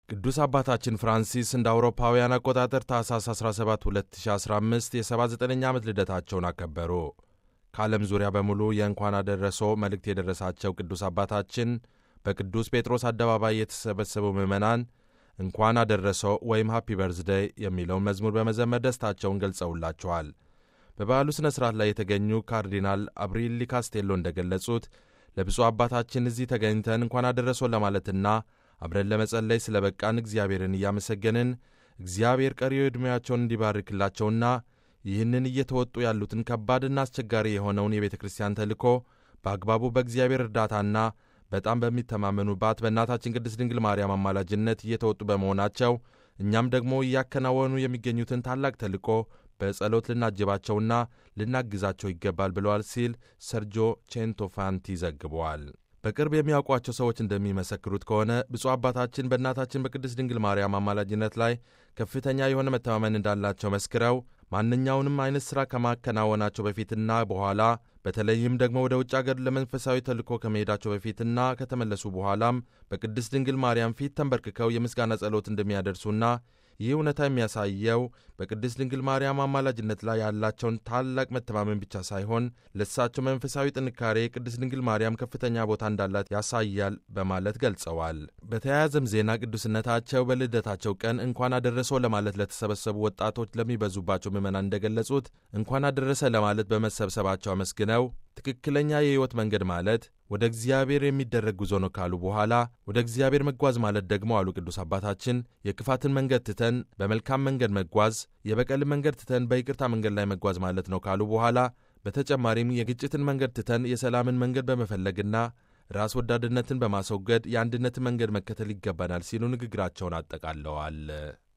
ቅዱስ አባታችን ፍራንሲስ እንደ አውሮፓውያን አቆጣጠር ታኅሳስ 17 2015 የ79ኛ ዓመት ልደታቸውን አከበሩ። ከዓለም ዙሪያ በሙሉ የእንኳን አደረሶ መልእክት የደረሳቸው ቅዱስ አባታችን በቅዱስ ጴጥሮስ አደባባይ የተሰበሰቡ ምዕመናን እንኳን አደረሶ ወይም ሃፒ በርዝደይ የሚለውን መዝሙር በመዘመር ደስታቸውን ገልጸውላቸዋል። በበዓሉ ሥነ ሥርዓት ላይ የተገኙ ካርዲናል አብሪሊ ካስቴሎ እንደገለጹት ለብፁዕ አባታችን እዚህ ተገኝተን እንኳን አደረሶ ለማለትና አብረን ለመጸለይ ስለ በቃን እግዚአብሔርን እያመሰገንን እግዚአብሔር ቀሪው ዕድሜያቸውን እንዲባርክላቸውና ይህንን እየተወጡ ያሉትን ከባድና አስቸጋሪ የሆነውን የቤተ ክርስቲያን ተልእኮ በአግባቡ በእግዚአብሔር እርዳታና በጣም በሚተማመኑባት በእናታችን ቅድስት ድንግል ማርያም አማላጅነት እየተወጡ በመሆናቸው እኛም ደግሞ እያከናወኑ የሚገኙትን ታላቅ ተልእኮ በጸሎት ልናጅባቸውና ልናግዛቸው ይገባል ብለዋል ሲል ሰርጆ ቼንቶፋንቲ ዘግበዋል። በቅርብ የሚያውቋቸው ሰዎች እንደሚመሰክሩት ከሆነ ብፁዕ አባታችን በእናታችን በቅድስት ድንግል ማርያም አማላጅነት ላይ ከፍተኛ የሆነ መተማመን እንዳላቸው መስክረው ማንኛውንም አይነት ሥራ ከማከናወናቸው በፊትና በኋላ በተለይም ደግሞ ወደ ውጭ አገር ለመንፈሳዊ ተልእኮ ከመሄዳቸው በፊትና ከተመለሱ በኋላም በቅድስት ድንግል ማርያም ፊት ተንበርክከው የምስጋና ጸሎት እንደሚያደርሱና ይህ እውነታ የሚያሳየው በቅድስት ድንግል ማርያም አማላጅነት ላይ ያላቸውን ታላቅ መተማመን ብቻ ሳይሆን ለእሳቸው መንፈሳዊ ጥንካሬ ቅድስት ድንግል ማርያም ከፍተኛ ቦታ እንዳላት ያሳያል በማለት ገልጸዋል። በተያያዘም ዜና ቅዱስነታቸው በልደታቸው ቀን እንኳን አደረሰው ለማለት ለተሰበሰቡ ወጣቶች ለሚበዙባቸው ምዕመናን እንደገለጹት እንኳን አደረሰ ለማለት በመሰብሰባቸው አመስግነው ትክክለኛ የሕይወት መንገድ ማለት ወደ እግዚአብሔር የሚደረግ ጉዞ ነው ካሉ በኋላ ወደ እግዚአብሔር መጓዝ ማለት ደግሞ አሉ ቅዱስ አባታችን የክፋትን መንገድ ትተን በመልካም መንገድ መጓዝ፣ የበቀልን መንገድ ትተን በይቅርታ መንገድ ላይ መጓዝ ማለት ነው ካሉ በኋላ በተጨማሪም የግጭትን መንገድ ትተን የሰላምን መንገድ በመፈለግና ራስ ወዳድነትን በማስወገድ የአንድነትን መንገድ መከተል ይገባናል ሲሉ ንግግራቸውን አጠቃለዋል።